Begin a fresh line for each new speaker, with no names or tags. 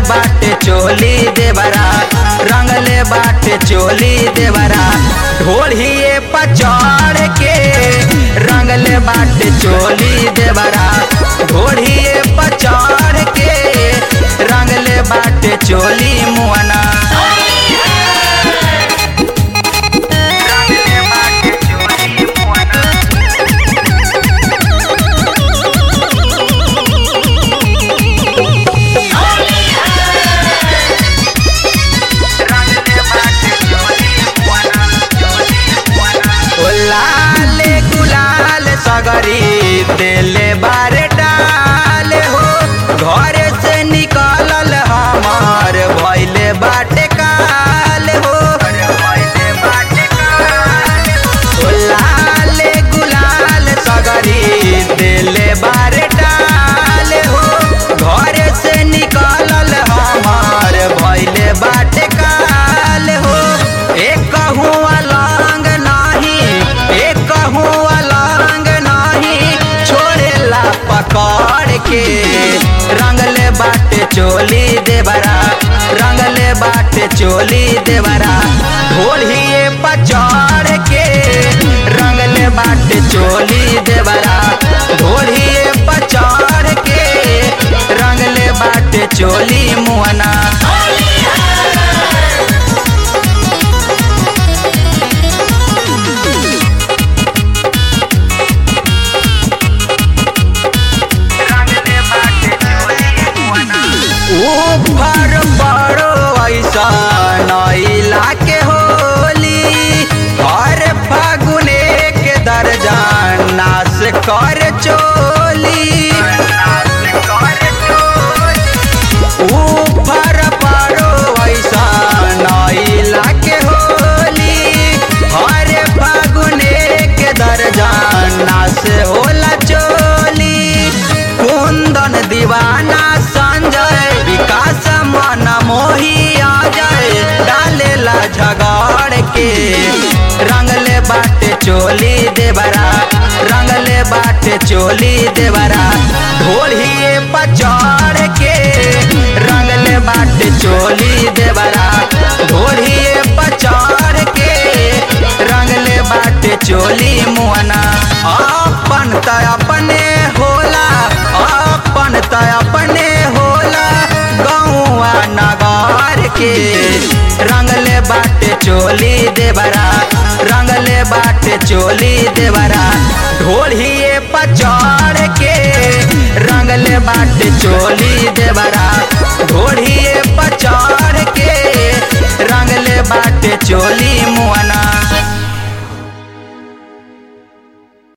बाटे चोली देवरा रंगले बाटे चोली देवरा ढोलिए पचड़ के रंगले बाटे चोली देवरा ढोलिए पचड़ के रंगले बाटे चोली मुआना रंगले बाटे चोली मुआना रंगले बाटे चोली मुआना चोली मुआना ओ लाल गुलाल सगरी देले बारे डाले हो घर से निकलल हमार भइले बाटे काल हो ओ लाल गुलाल सगरी देले बारे डाले हो घर से निकलल हमार भइले बाटे काल हो एक हुआ लांग नाही एक हुआ लांग नाही छोड़ेला पकड़ के रंगले बाटे चोली देवरा रंगले बाटे चोली देवरा ढोलिए पचड़ के रंगले बाटे चोली देवरा ढोलिए पचड़ के रंगले बाटे चोली मुआना ऊपर बड़ो ऐसा नैला के होली हर फागुने के दर्जा नाश कर चोली ऊपर बड़ो ऐसा नैला के होली हर फागुने के दर्जा नाश होला चोली कुंदन दीवाना संजय विकास मन मोही आ जाए डालेला झगड़ के रंगले बाटे चोली देवरा रंगले बाटे चोली देवरा ढोलिए पचड़ के रंगले बाटे चोली देवरा ढोलिए पचड़ के रंगले बाटे चोली मुआना अपन त अपने होला अपन त अपने होला गौआ नगार के रंगले बाटे चोली देवरा रंगले बाटे चोली देवरा ढोलिए पचड़ के रंगले बाटे चोली देवरा ढोलिए पचड़ के रंगले बाटे चोली